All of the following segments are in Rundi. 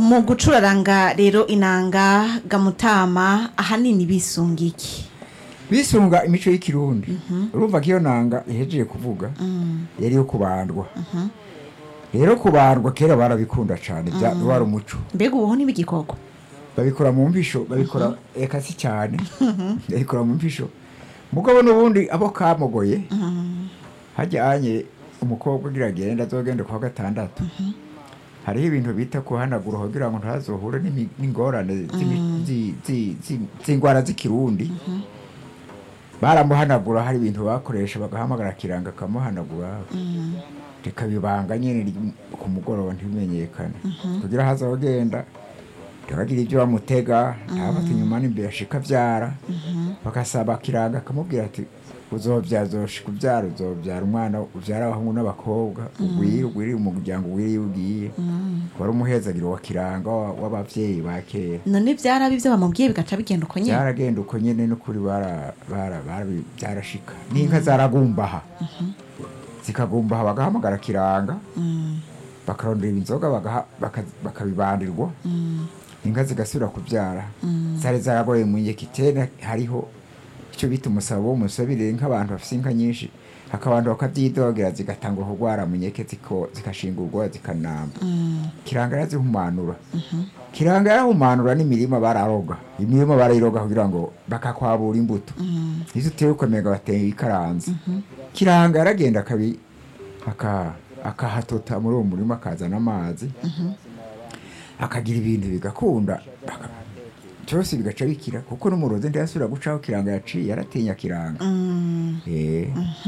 mu gucuraranga rero inanga gamutama ahanini bisunga iki bisunga imico y'ikirundi urumva ko iyo nanga ihejeje kuvuga yari iyo kubandwa rero kubandwa kera barabikunda cyane bya- wari umuco mbega ubuho n'ibigikoko babikora mu mpisho babikora eka si cyane babikora mu mpisho mugabo n'ubundi abo kamugoye hajyanye umukobwa ugira agenda azogenda kwa gatandatu hariho ibintu bita kuhanagura kugira ngo ntazohure n'imi- n'ingorane z'imi- zi- zi- zi- z'indwara z'ikirundi baramuhanagura hari ibintu bakoresha bagahamagara kiranga akamuhanagura rikabibanga nyine ry- ku mugoroba ntibimenyekane kugira hazogenda ntibagire ibyo bamutega ntabafate inyuma n'imbere ashika abyara bagasaba kiranga akamubwira ati uzobyaza uzoshika ubyara uzobyara umwana ubyara abahungu n'abakobwa ugwire ugwire umuryango ugwire iyo ugiye wari umuhezagiro wa kiranga wa- w'abavyeyi ba kera none byarabi ibyo bamubwiye bigaca bigenda uko nyine byaragenda uko nyene n'ukuri bara- bara- bara- byarashika n'inka zaragumbaha zikagumbaha bagahamagara kiranga bakarondera inzoga bagaha- baka- bakabibandirwa inka zigasubira kubyara zari zaragoye mu nyekitene hariho icyo bita umusabo w'umusabire nk'abantu bafite inka nyinshi hakabantu bakabyidogera zigatanga kurwara mu nyeke ziko- zikashingurwa zikanamba kiranga yarazihumanura kiranga yarahumanura n'imirima bararoga imirima barayiroga kugira ngo bakakwabura imbuto izo uteye ukomega bateye ikaranze kiranga yaragenda akabi aka- akahatota muri uwo murima akazana amazi akagira ibintu bigakunda aka- byose bigaca bikira kuko n'umurozi ntiyasubira gucaho kiranga yaciye yaratinya kiranga Eh,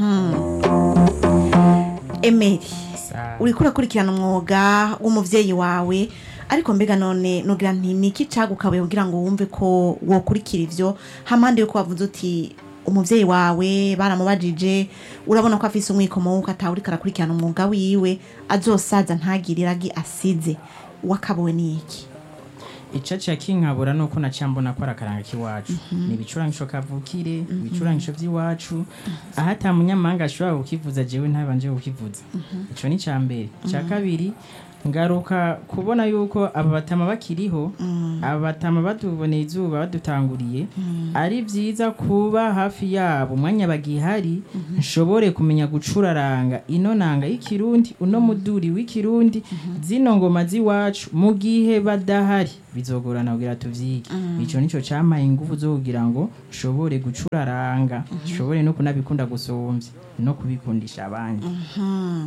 emeri Sa- uriko urakurikirana umwuga w'umuvyeyi wawe ariko mbega none nugira nti niki cagukabuye kugira ngo wumve ko wokurikira ivyo hampande yuko wavuze uti umuvyeyi wawe baramubajije urabona ko afise umwikomo wuko atawuriko arakurikirana umwuga wiwe azosaza ntagire iragi asize wakabuwe n'iki ico ca kinkabura nuko naciye mbona ko ari akaranga k'iwacu ni ibicurangisho kavukire ibicurangisho vy'iwacu aho ata munyamahanga ashobora kukivuza jewe ntabanje kukivuza ico ni ca mbere ica kabiri ngaruka kubona yuko aba batama bakiriho aba batama batuboneye izuba badutanguriye ari vyiza kuba hafi yabo umwanya bagihari nshobore kumenya gucuraranga ino nanga y'ikirundi uno muduri w'ikirundi zino ngoma z'iwacu mu gihe badahari bizogorana kugira tuvyige ico nico campaye ingufu zo kugira ngo nshobore gucuraranga nshobore no kunabikunda gusumvya no kubikundisha abandi